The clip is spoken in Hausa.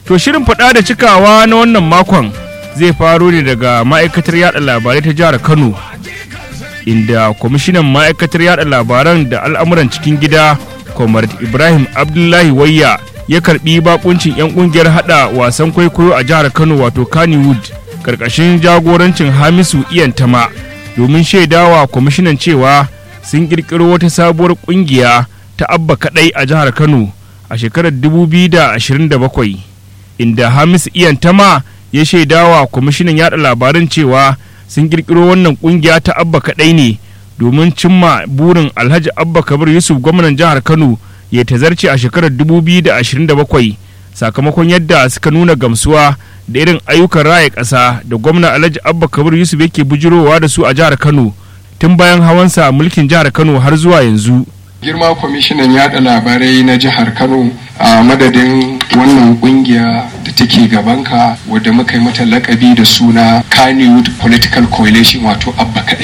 To shirin faɗa da cikawa na wannan makon zai faro ne daga ma'aikatar yada labarai ta jihar Kano inda kwamishinan ma'aikatar yada labaran da al'amuran cikin gida Comrade Ibrahim Abdullahi Wayya ya karbi bakuncin 'yan kungiyar hada wasan kwaikwayo a jihar Kano wato Kannywood karkashin jagorancin Hamisu Iyantama domin shaidawa kwamishinan cewa sun kirkiro wata sabuwar kungiya ta abba kadai a jihar Kano a shekarar 2027 inda Hamisu Iyantama ya shaidawa kwamishinan yada labaran cewa sun kirkiro wannan kungiya ta abba kadai ne domin cimma burin alhaji abba kabir yusuf gwamnan jihar kano ya tazarce a shekarar 2027 sakamakon yadda suka nuna gamsuwa da irin ayyukan raya ƙasa da gwamna alhaji abba kabir yusuf yake bujirowa da su a jihar kano tun bayan hawansa mulkin jihar kano har zuwa yanzu girma kwamishinan yada labarai na jihar kano a madadin wannan kungiya da take gabanka wadda muka yi mata lakabi da suna kannywood political coalition wato abba kadai